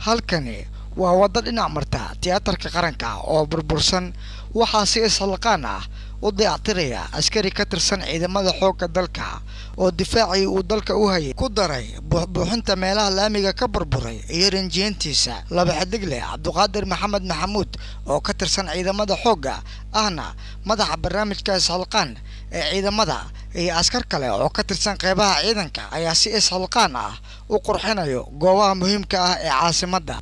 halkani waa waddo dhinac marta tiyaatarka qaranka oo burbursan waxaa si ishalqaan ah u dayactiraya askari ka tirsan ciidamada xoogga dalka oo difaacii uu dalka u hayay ku daray buuxbuuxinta meelaha laamiga ka burburay iyo rinjiyeentiisa laba xidigle cabduqaadir maxamed maxamuud oo ka tirsan ciidamada xoogga ahna madaxa barnaamijka ishalqaan ee ciidamada iyo askar kale oo ka tirsan qeybaha ciidanka ayaa si ishalqaan ah u qurxinayo goobaha muhiimka ah ee caasimadda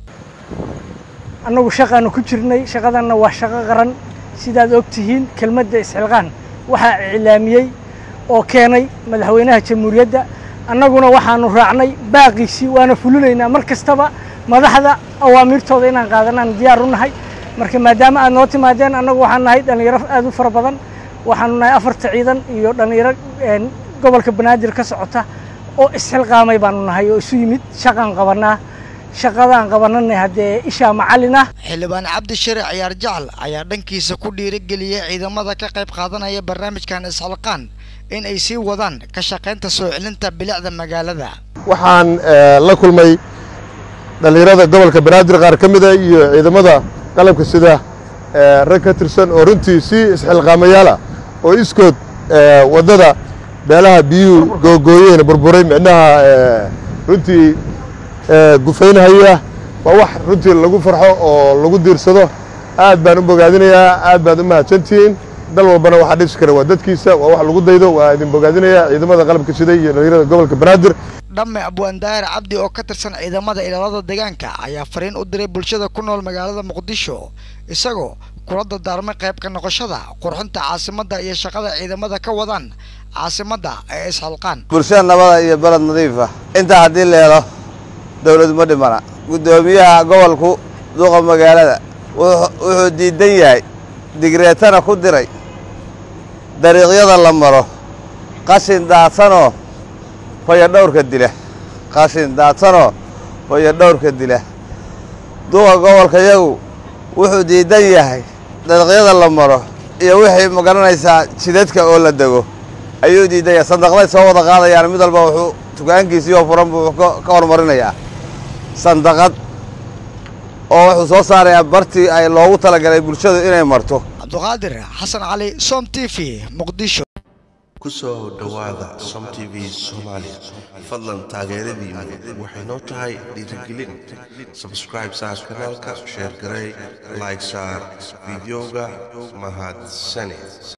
annagu shaqaanu ku jirnay shaqadanna waa shaqo qaran sidaad og tihiin kelmadda isxilqaan waxaa iclaamiyey oo keenay madaxweynaha jamhuuriyadda annaguna waxaanu raacnay baaqiisii waana fulinaynaa mar kastaba madaxda awaamiirtooda inaan qaadanaan diyaar u nahay marka maadaama aad noo timaadeen annagu waxaan nahay dhallinyaro aad u fara badan waxaanu nahay afarta ciidan iyo dhallinyaro gobolka banaadir ka socota oo isxilqaamay baanu nahay oo isu yimid shaqaan qabannaa shaqadaan qabananay haddee ishaa macallin ah xildhibaan cabdi sharic ciyaar jacal ayaa dhankiisa ku dhiirigeliyey ciidamada ka qayb qaadanaya barnaamijkan isxilqaan in ay sii wadaan ka shaqaynta soo celinta bilicda magaalada waxaan la kulmay dhallinyarada gobolka banaadir qaar ka mida iyo ciidamada qalabka sida rag ka tirsan oo runtii si isxilqaamayaala oo iskood waddada beelaha biyuhu googooyeen burburay micnaha runtii gufaynhaya waa wax runtii lagu farxo oo lagu diirsado aad baan u bogaadinayaa aad baad u mahadsantihiin dal walbana waxaa dhisi kara waa dadkiisa waa wax lagu daydo waa idin bogaadinayaa ciidamada qalabka siday iyo dhallinyarada gobolka banaadir dhamme abwaandaahir cabdi oo ka tirsan ciidamada ilaalada deegaanka ayaa fariin u diray bulshada ku nool magaalada muqdisho isagoo kula dardaarmay qayb ka noqoshada qurxinta caasimadda iyo shaqada ciidamada ka wadaan caasimadda ee ishalqaan bulshada nabada iyo baled nadiifa intaa haddii la helo dawladu ma dhimana guddoomiyaha gobolku duqa magaalada wuxuu diidan yahay digreetana ku diray dariiqyada la maro qashin daadsanoo fayadhowrka dila qashin daadsanoo fayadhowrka dila duqa gobolka yagu wuxuu diidan yahay dariiqyada la maro iyo wixii ma garanaysaa jidadka oo la dego ayuu diidan yahay sandaqday soo wada qaadayaan mid walba wuxuu tukaankiisii oo furan buu ka hormarinayaa sandaqad oo wuxuu soo saarayaa bartii ay loogu talagalay bulshadu inay marto cabduqaadir xasan cali som t v muqdisho ku soo dhowaada som t v soomaali fadlan taageeradiinu waxay noo tahay dhiirigelin sabscribe saar kanaalka sheer garey like saar fideoga mahadsane